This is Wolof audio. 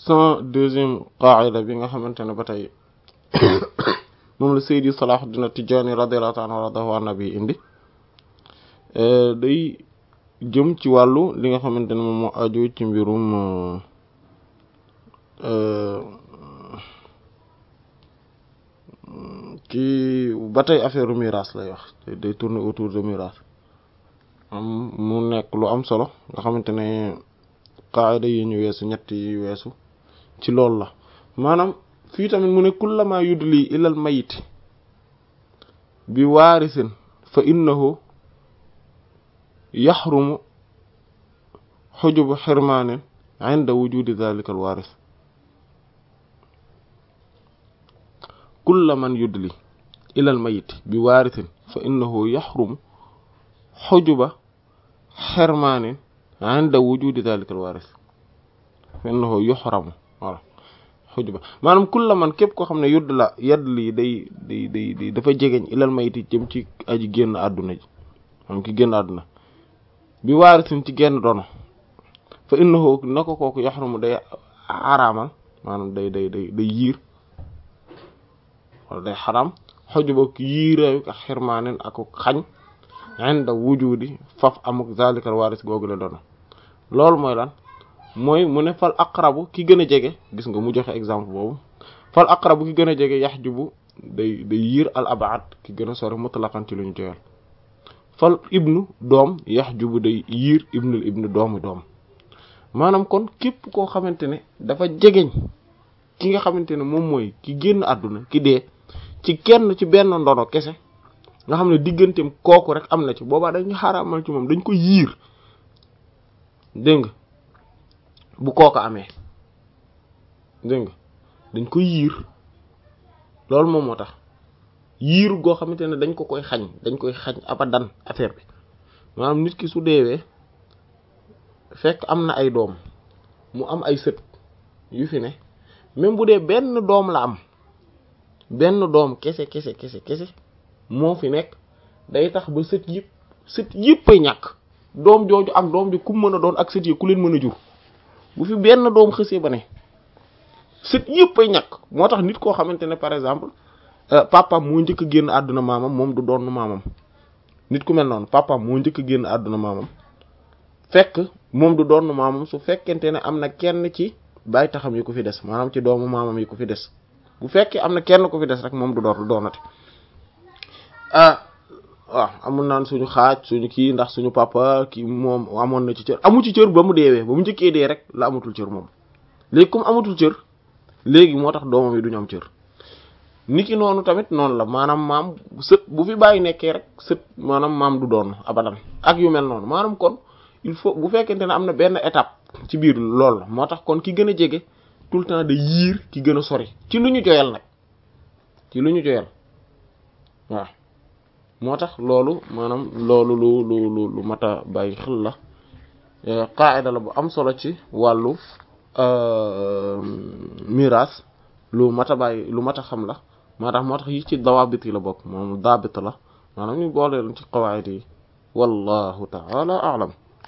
cent deuxième qaida bi nga xamante ne ba tey moom la Seydi Salahuddin Tijaani radiyallahu ta'ala anhu wa nabi indi day jëm ci wàllu li nga xamante ne moom moo aju ci mbirum ci ba tey affaire miraas lay wax day tourner autour de miraas am mu nekk lu am solo nga xamante ne qaida yi ñu weesu ñett yi weesu ci loolu la maanaam fii tamit mu ne kullama yudli ilal mayit bi waarisin fa innahu yaxrumu xujubu xirmaanin inda wujudi dalika alwaaris kulla man yudli ilal mayit bi waarisin fa innahu yaxrumu xujuba xirmaanin inda wujudi dalika alwaaris fa innahu yuxramu voilà xujuba maanaam kulla man képp koo xam ne yudd la yadd lii day day day day dafa jegeñ ilal mayiti jëm ci aji génn àdduna ji moom ki génn àdduna bi waarisin ci genn dono fa innahu na ko kooku yaxrumu day xaraamal maanaam day day day day yiir wala day xaram xujuba yiireeyu ak xirmaanen ak xañ inda wujudi faf amuk zalikal waaris googu la dono loolu mooy lan mooy mu ne fal aqrabu ki gën a jege gis nga mu joxe exemple boobu fal aqrabu ki gën a jege yaxjubu day day yiir al abaad ki gën a sori mutlaqan ci lu ñu joyal fal ibnu doom yaxjubu day yiir ibnul ibnu doomu doom maanaam kon képp koo xamante ne dafa jegeñ ki nga xamante ne moom mooy ki génn àdduna ki dee ci kenn ci benn ndono kese nga xam ne digganteem kooku rek am na ci boobaa dañu xaraamal ci moom dañ ko yiir dégg nga bu kooka amee dégg nga dañ ko yiir loolu moom moo tax yiir goo xamante ne dañ ko koy xañ dañ koy xañ abadan affaire bi maanaam nit ki su deewee fekk am na ay doom mu am ay sët yu fi ne même bu dee benn doom la am benn doom kese kese kese kese moo fi nekk day tax ba sët yëpp sët yëpp ay ñàkk doom jooju ak doom ji ku mën a doon ak sët yi ku leen mën a jur bu fi benn doom xësee ba ne sët yëpp ay ñàkk moo tax nit koo xamante ne par exemple papam moo njëkk a génn àdduna maamam moom du doon maamam nit ku mel noonu papam moo njëkk a génn àdduna maamam fekk moom du doon maamam su fekkente ne am na kenn ci bàyyi taxam yi ko fi des maanaam ci doomu maamam yi ko fi des bu fekkee am na kenn ko fi des rek moom du door du doonati ah waaw amul naan suñu xaaj suñu kii ndax suñu papa kii moom amoon na ci cër amu ci cër ba mu deewee ba mu njëkkee dee rek la amatul cër moom léegi comme amatul cër léegi moo tax doomam yi duñu am cër niki noonu tamit noonu la maanaam maam sët bu fi bàyyi nekkee rek sët maanaam maam du doon abadan ak yu mel noonu maanaam kon il faut bu fekkente ne am na benn étape ci biir loolu la moo tax kon ki gën a jege tout le temps de yiir ki gën a sori ci lu ñu joyal nag ci lu ñu joyal waaw moo tax loolu maanaam loolu lu lu lu lu mat a bàyyi xel la qaida la bu am solo ci wàllu miraas lu mat a bàyyi lu mat a xam la moo tax moo tax yi ci dawaabit yi la bokk moom daabit la maanaam ñu boole ci qawaid yi wallahu ta'ala a'lam